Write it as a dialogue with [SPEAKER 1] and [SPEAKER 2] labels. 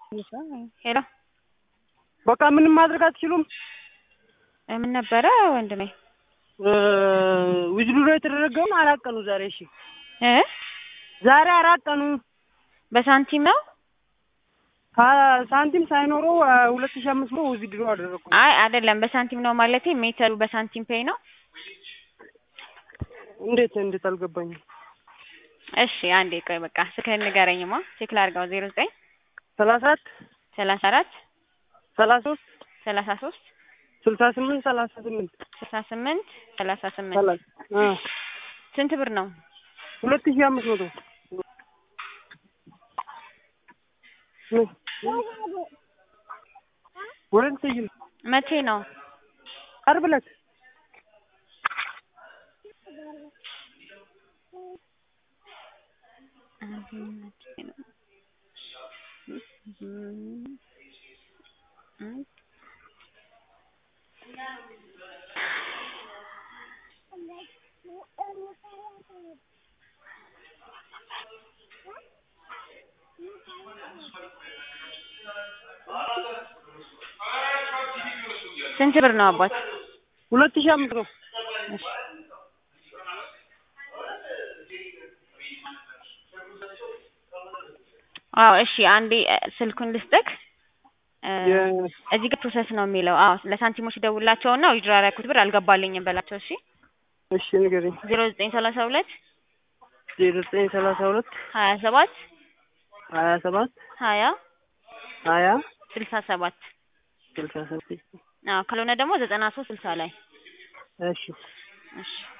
[SPEAKER 1] ሄሎ
[SPEAKER 2] በቃ ምንም ማድረግ አትችሉም?
[SPEAKER 1] ምን ነበረ ወንድሜ?
[SPEAKER 2] ዊዝድሮ የተደረገውን አራት ቀኑ ዛሬ። እሺ
[SPEAKER 1] እ
[SPEAKER 2] ዛሬ አራት ቀኑ
[SPEAKER 1] በሳንቲም ነው?
[SPEAKER 2] ሳንቲም ሳይኖረው ሁለት ሺህ አምስት መቶ ዊዝድሮ አደረግኩ።
[SPEAKER 1] አይ አይደለም፣ በሳንቲም ነው ማለቴ ሜተሩ በሳንቲም ፔይ ነው።
[SPEAKER 2] እንዴት እንዴት አልገባኝም።
[SPEAKER 1] እሺ አንዴ ቆይ በቃ ስልክህን ንገረኝማ ቼክ ላድርገው። ዜሮ ዘጠኝ
[SPEAKER 2] ሰላሳ አራት
[SPEAKER 1] ሰላሳ አራት
[SPEAKER 2] ሰላሳ ሶስት
[SPEAKER 1] ሰላሳ ሶስት
[SPEAKER 2] ስልሳ ስምንት ሰላሳ ስምንት
[SPEAKER 1] ስልሳ ስምንት ሰላሳ ስምንት
[SPEAKER 2] ሰላሳ አ
[SPEAKER 1] ስንት ብር ነው?
[SPEAKER 2] ሁለት ሺህ አምስት መቶ ወረን ሰይል
[SPEAKER 1] መቼ ነው?
[SPEAKER 2] ዓርብ ዕለት
[SPEAKER 1] ስንት ብር ነው አባት?
[SPEAKER 2] ሁለት ሺህ አምስት መቶ
[SPEAKER 1] አዎ እሺ፣ አንዴ ስልኩን ልስጥክ።
[SPEAKER 2] የ-
[SPEAKER 1] እዚህ ጋር ፕሮሰስ ነው የሚለው። አዎ ለሳንቲሞች ደውላቸውና ዊዝድሮ ያደረኩት ብር አልገባልኝም በላቸው። እሺ
[SPEAKER 2] እሺ ንገረኝ።
[SPEAKER 1] ዜሮ ዘጠኝ ሰላሳ ሁለት
[SPEAKER 2] ዜሮ ዘጠኝ ሰላሳ ሁለት
[SPEAKER 1] ሀያ ሰባት
[SPEAKER 2] ሀያ ሰባት
[SPEAKER 1] ሀያ
[SPEAKER 2] ሀያ
[SPEAKER 1] ስልሳ ሰባት
[SPEAKER 2] ስልሳ ሰባት
[SPEAKER 1] አዎ ካልሆነ ደግሞ ዘጠና ሶስት ስልሳ ላይ
[SPEAKER 2] እሺ
[SPEAKER 1] እሺ